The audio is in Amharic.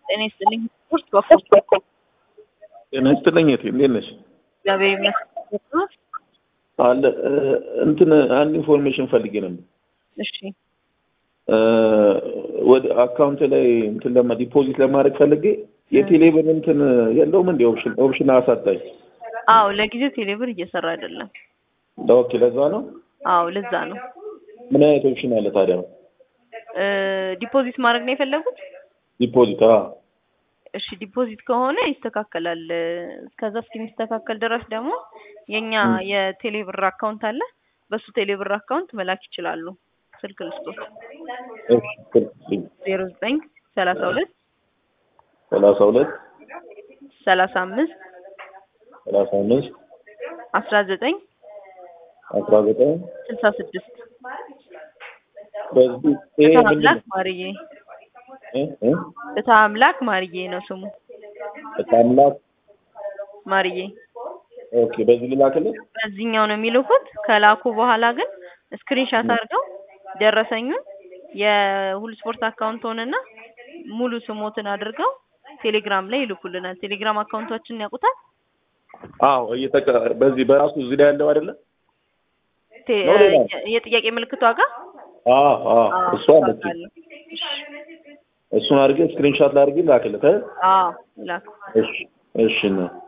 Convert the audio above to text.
ጤና ይስጥልኝ። ስፖርት በኩል ጤና ይስጥልኝ። እቴ እንዴት ነሽ? እግዚአብሔር ይመስገን። አለ እንትን አንድ ኢንፎርሜሽን ፈልጌ ነበር። እሺ ወደ አካውንት ላይ እንትን ለማ ዲፖዚት ለማድረግ ፈልጌ የቴሌብር እንትን የለውም እንዲ ኦፕሽን ኦፕሽን አሳጣኝ። አዎ ለጊዜው ቴሌብር እየሰራ አይደለም። ኦኬ ለዛ ነው። አዎ ለዛ ነው። ምን አይነት ኦፕሽን አለ ታዲያ? ዲፖዚት ማድረግ ነው የፈለጉት? ዲፖዚት አ እሺ ዲፖዚት ከሆነ ይስተካከላል። እስከዛ እስከሚስተካከል ድረስ ደግሞ የኛ የቴሌብር አካውንት አለ። በሱ ቴሌብር አካውንት መላክ ይችላሉ። ስልክ ልስጦት ዜሮ ዘጠኝ ሰላሳ ሁለት ሰላሳ ሁለት ሰላሳ አምስት ሰላሳ አምስት አስራ ዘጠኝ አስራ ዘጠኝ ስልሳ ስድስት በዚህ ይሄ ፍትሐ ምንድን አምላክ ነው? ማርዬ እ እ ፍትሐ አምላክ ማርዬ ነው ስሙ። በታምላክ ማርዬ ኦኬ። በዚህ ልላክልህ? በዚህኛው ነው የሚልኩት። ከላኩ በኋላ ግን ስክሪንሻት አድርገው ደረሰኙን የሁሉ ስፖርት አካውንቶንና ሙሉ ስሞትን አድርገው ቴሌግራም ላይ ይልኩልናል። ቴሌግራም አካውንታችንን ያውቁታል። አዎ እየተቀ በዚህ በራሱ እዚህ ላይ ያለው አይደለ? ቴ- ነው ሌላ? የ- የጥያቄ ምልክቷ ጋር አዎ አዎ አዎ፣ እሱ አለች። አውቃለሁ። እሺ፣ እሱን አድርጌ ስክሪንሾት ላድርጌ ላክልህ። እ? አዎ ይላኩ። እሺ እሺ ነው